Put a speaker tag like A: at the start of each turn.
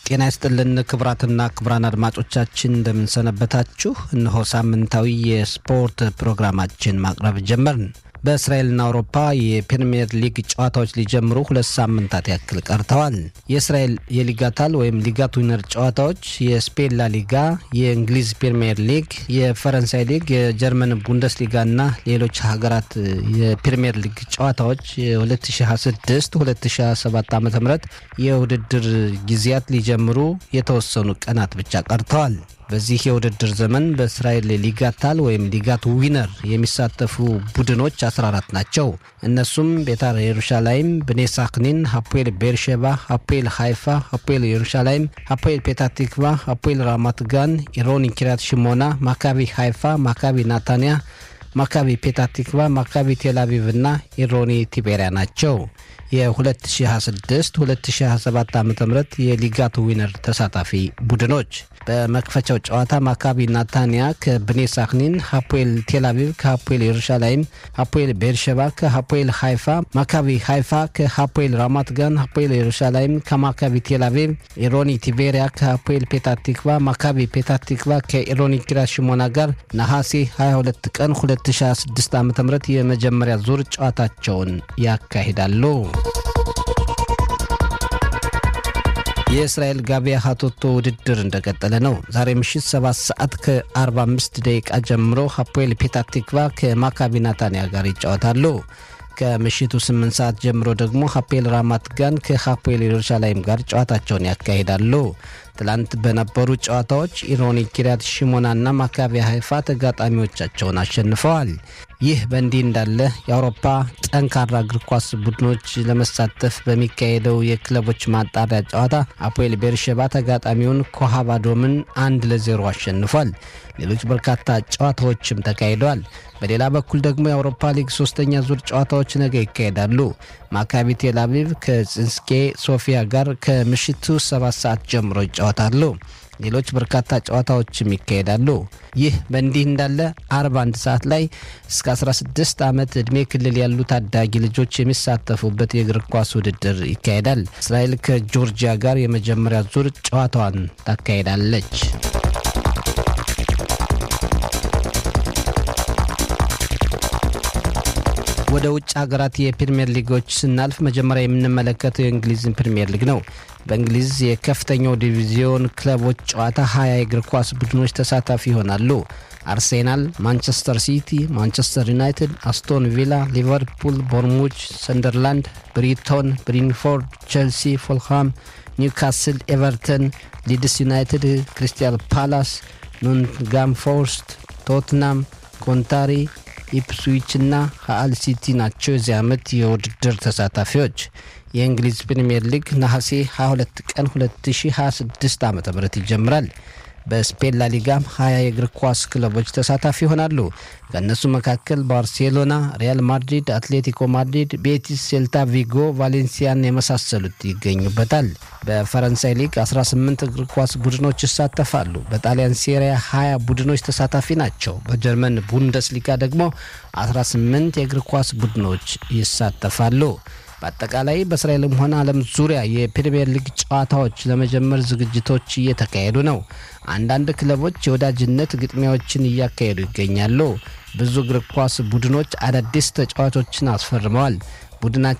A: ጤና ይስጥልን ክቡራትና ክቡራን አድማጮቻችን እንደምንሰነበታችሁ። እነሆ ሳምንታዊ የስፖርት ፕሮግራማችን ማቅረብ ጀመርን። በእስራኤልና አውሮፓ የፕሪምየር ሊግ ጨዋታዎች ሊጀምሩ ሁለት ሳምንታት ያክል ቀርተዋል። የእስራኤል የሊጋታል ወይም ሊጋት ዊነር ጨዋታዎች፣ የስፔን ላ ሊጋ፣ የእንግሊዝ ፕሪምየር ሊግ፣ የፈረንሳይ ሊግ፣ የጀርመን ቡንደስሊጋና ሌሎች ሀገራት የፕሪምየር ሊግ ጨዋታዎች የ2026 2027 ዓ ም የውድድር ጊዜያት ሊጀምሩ የተወሰኑ ቀናት ብቻ ቀርተዋል። በዚህ የውድድር ዘመን በእስራኤል ሊጋታል ወይም ሊጋት ዊነር የሚሳተፉ ቡድኖች 14 ናቸው። እነሱም ቤታር የሩሻላይም፣ ብኔ ሳክኒን፣ ሀፖኤል ቤርሼባ፣ ሀፖኤል ሃይፋ፣ ሀፖኤል የሩሻላይም፣ ሀፖኤል ፔታቲክቫ፣ ሀፖኤል ራማት ጋን፣ ኢሮኒ ኪሪያት ሽሞና፣ ማካቢ ሃይፋ፣ ማካቢ ናታንያ፣ ማካቢ ፔታቲክቫ፣ ማካቢ ቴልአቪቭ እና ኢሮኒ ቲቤሪያ ናቸው። የ2026 2027 ዓ ም የሊጋት ዊነር ተሳታፊ ቡድኖች በመክፈቻው ጨዋታ ማካቢ ናታንያ ከብኔ ሳክኒን፣ ሀፖኤል ቴልአቪቭ ከሀፖኤል የሩሻላይም፣ ሀፖኤል ቤርሸባ ከሀፖኤል ሃይፋ፣ ማካቢ ሃይፋ ከሀፖኤል ራማት ጋን፣ ሀፖኤል የሩሻላይም ከማካቢ ቴልአቪቭ፣ ኢሮኒ ቲቤሪያ ከሀፖኤል ፔታቲክቫ፣ ማካቢ ፔታቲክቫ ከኢሮኒ ኪሪያት ሽሞና ጋር ነሐሴ 22 ቀን 2026 ዓ ም የመጀመሪያ ዙር ጨዋታቸውን ያካሂዳሉ። የእስራኤል ጋቢያ ሀቶቶ ውድድር እንደቀጠለ ነው። ዛሬ ምሽት 7 ሰዓት ከ45 ደቂቃ ጀምሮ ሀፖኤል ፔታቲክቫ ከማካቢ ናታንያ ጋር ይጫወታሉ። ከምሽቱ 8 ሰዓት ጀምሮ ደግሞ ሀፖኤል ራማት ጋን ከሀፖኤል ኢየሩሳሌም ጋር ጨዋታቸውን ያካሂዳሉ። ትላንት በነበሩ ጨዋታዎች ኢሮኒ ኪሪያት ሽሞናና ማካቢ ሀይፋ ተጋጣሚዎቻቸውን አሸንፈዋል። ይህ በእንዲህ እንዳለ የአውሮፓ ጠንካራ እግር ኳስ ቡድኖች ለመሳተፍ በሚካሄደው የክለቦች ማጣሪያ ጨዋታ አፖኤል ቤርሸባ ተጋጣሚውን ኮሃባዶምን አንድ ለዜሮ አሸንፏል። ሌሎች በርካታ ጨዋታዎችም ተካሂደዋል። በሌላ በኩል ደግሞ የአውሮፓ ሊግ ሶስተኛ ዙር ጨዋታዎች ነገ ይካሄዳሉ። ማካቢ ቴል አቪቭ ከጽንስኬ ሶፊያ ጋር ከምሽቱ ሰባት ሰዓት ጀምሮ ይጫወታሉ። ሌሎች በርካታ ጨዋታዎችም ይካሄዳሉ። ይህ በእንዲህ እንዳለ አርብ አንድ ሰዓት ላይ እስከ 16 ዓመት ዕድሜ ክልል ያሉ ታዳጊ ልጆች የሚሳተፉበት የእግር ኳስ ውድድር ይካሄዳል። እስራኤል ከጆርጂያ ጋር የመጀመሪያ ዙር ጨዋታዋን ታካሄዳለች። ወደ ውጭ ሀገራት የፕሪምየር ሊጎች ስናልፍ መጀመሪያ የምንመለከተው የእንግሊዝን ፕሪምየር ሊግ ነው። በእንግሊዝ የከፍተኛው ዲቪዚዮን ክለቦች ጨዋታ ሀያ የእግር ኳስ ቡድኖች ተሳታፊ ይሆናሉ። አርሴናል፣ ማንቸስተር ሲቲ፣ ማንቸስተር ዩናይትድ፣ አስቶን ቪላ፣ ሊቨርፑል፣ ቦርሙች፣ ሰንደርላንድ፣ ብሪቶን፣ ብሪንፎርድ፣ ቼልሲ፣ ፎልሃም፣ ኒውካስል፣ ኤቨርተን፣ ሊድስ ዩናይትድ፣ ክሪስታል ፓላስ፣ ኖቲንግሃም ፎረስት፣ ቶትናም፣ ኮንታሪ ኢፕስዊች እና ሀአል ሲቲ ናቸው የዚህ ዓመት የውድድር ተሳታፊዎች። የእንግሊዝ ፕሪምየር ሊግ ነሐሴ 22 ቀን 2026 ዓ ም ይጀምራል። በስፔን ላሊጋም 20 የእግር ኳስ ክለቦች ተሳታፊ ይሆናሉ። ከእነሱ መካከል ባርሴሎና፣ ሪያል ማድሪድ፣ አትሌቲኮ ማድሪድ፣ ቤቲስ፣ ሴልታ ቪጎ፣ ቫሌንሲያን የመሳሰሉት ይገኙበታል። በፈረንሳይ ሊግ 18 እግር ኳስ ቡድኖች ይሳተፋሉ። በጣሊያን ሴሪያ 20 ቡድኖች ተሳታፊ ናቸው። በጀርመን ቡንደስሊጋ ደግሞ 18 የእግር ኳስ ቡድኖች ይሳተፋሉ። በአጠቃላይ በእስራኤልም ሆነ ዓለም ዙሪያ የፕሪምየር ሊግ ጨዋታዎች ለመጀመር ዝግጅቶች እየተካሄዱ ነው። አንዳንድ ክለቦች የወዳጅነት ግጥሚያዎችን እያካሄዱ ይገኛሉ። ብዙ እግር ኳስ ቡድኖች አዳዲስ ተጫዋቾችን አስፈርመዋል። ቡድናቸው